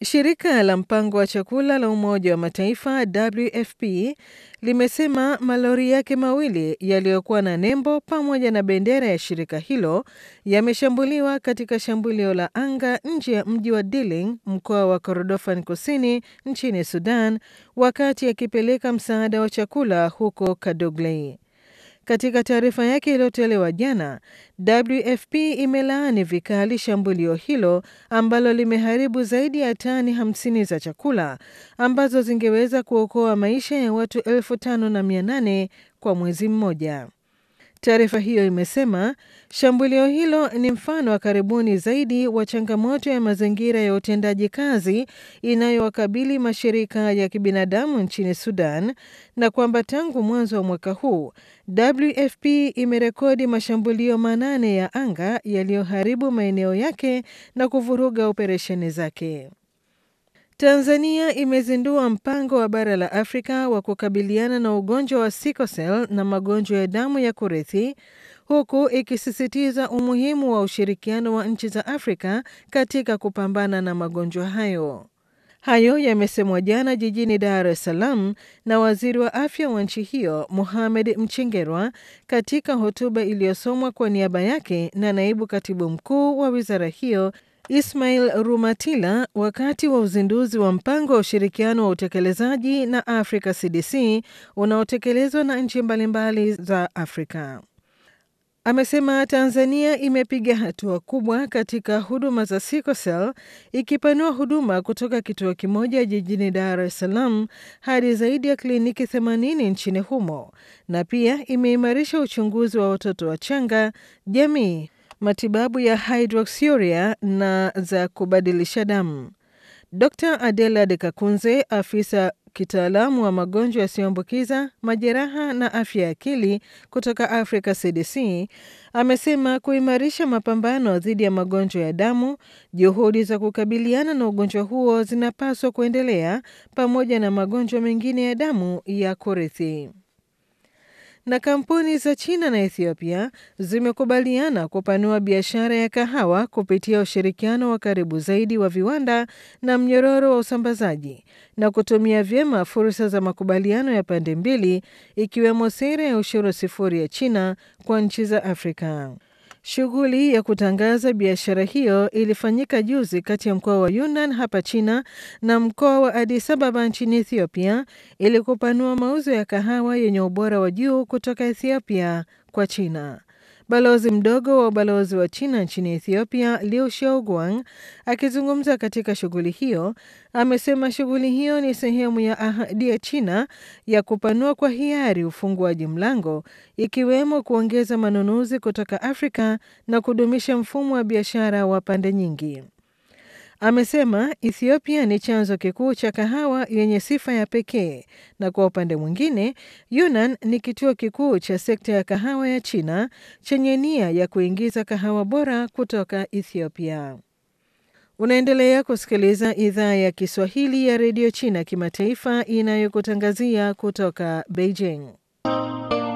Shirika la mpango wa chakula la Umoja wa Mataifa WFP limesema malori yake mawili yaliyokuwa na nembo pamoja na bendera ya shirika hilo yameshambuliwa katika shambulio la anga nje ya mji wa Dilling, mkoa wa Kordofan Kusini nchini Sudan, wakati yakipeleka msaada wa chakula huko Kadoglei. Katika taarifa yake iliyotolewa jana, WFP imelaani vikali shambulio hilo ambalo limeharibu zaidi ya tani 50 za chakula ambazo zingeweza kuokoa maisha ya watu elfu tano na mia nane kwa mwezi mmoja. Taarifa hiyo imesema shambulio hilo ni mfano wa karibuni zaidi wa changamoto ya mazingira ya utendaji kazi inayowakabili mashirika ya kibinadamu nchini Sudan na kwamba tangu mwanzo wa mwaka huu WFP imerekodi mashambulio manane ya anga yaliyoharibu maeneo yake na kuvuruga operesheni zake. Tanzania imezindua mpango wa bara la Afrika wa kukabiliana na ugonjwa wa sickle cell na magonjwa ya damu ya kurithi huku ikisisitiza umuhimu wa ushirikiano wa nchi za Afrika katika kupambana na magonjwa hayo. Hayo yamesemwa jana jijini Dar es Salaam na waziri wa afya wa nchi hiyo Mohamed Mchengerwa katika hotuba iliyosomwa kwa niaba yake na naibu katibu mkuu wa wizara hiyo Ismail Rumatila wakati wa uzinduzi wa mpango wa ushirikiano wa utekelezaji na Africa CDC unaotekelezwa na nchi mbalimbali za Afrika. Amesema Tanzania imepiga hatua kubwa katika huduma za sickle cell ikipanua huduma kutoka kituo kimoja jijini Dar es Salaam hadi zaidi ya kliniki 80 nchini humo na pia imeimarisha uchunguzi wa watoto wachanga, jamii, matibabu ya hydroxyuria na za kubadilisha damu. Dr. Adela De Kakunze, afisa kitaalamu wa magonjwa yasiyoambukiza, majeraha na afya ya akili kutoka Africa CDC, amesema kuimarisha mapambano dhidi ya magonjwa ya damu, juhudi za kukabiliana na ugonjwa huo zinapaswa kuendelea pamoja na magonjwa mengine ya damu ya kurithi na kampuni za China na Ethiopia zimekubaliana kupanua biashara ya kahawa kupitia ushirikiano wa karibu zaidi wa viwanda na mnyororo wa usambazaji na kutumia vyema fursa za makubaliano ya pande mbili ikiwemo sera ya ushuru sifuri ya China kwa nchi za Afrika. Shughuli ya kutangaza biashara hiyo ilifanyika juzi kati ya mkoa wa Yunnan hapa China na mkoa wa Addis Ababa nchini Ethiopia ili kupanua mauzo ya kahawa yenye ubora wa juu kutoka Ethiopia kwa China. Balozi mdogo wa ubalozi wa China nchini Ethiopia, Liu Xiaoguang, akizungumza katika shughuli hiyo, amesema shughuli hiyo ni sehemu ya ahadi ya China ya kupanua kwa hiari ufunguaji mlango, ikiwemo kuongeza manunuzi kutoka Afrika na kudumisha mfumo wa biashara wa pande nyingi. Amesema Ethiopia ni chanzo kikuu cha kahawa yenye sifa ya pekee na kwa upande mwingine, Yunnan ni kituo kikuu cha sekta ya kahawa ya China chenye nia ya kuingiza kahawa bora kutoka Ethiopia. Unaendelea kusikiliza idhaa ya Kiswahili ya redio China kimataifa inayokutangazia kutoka Beijing.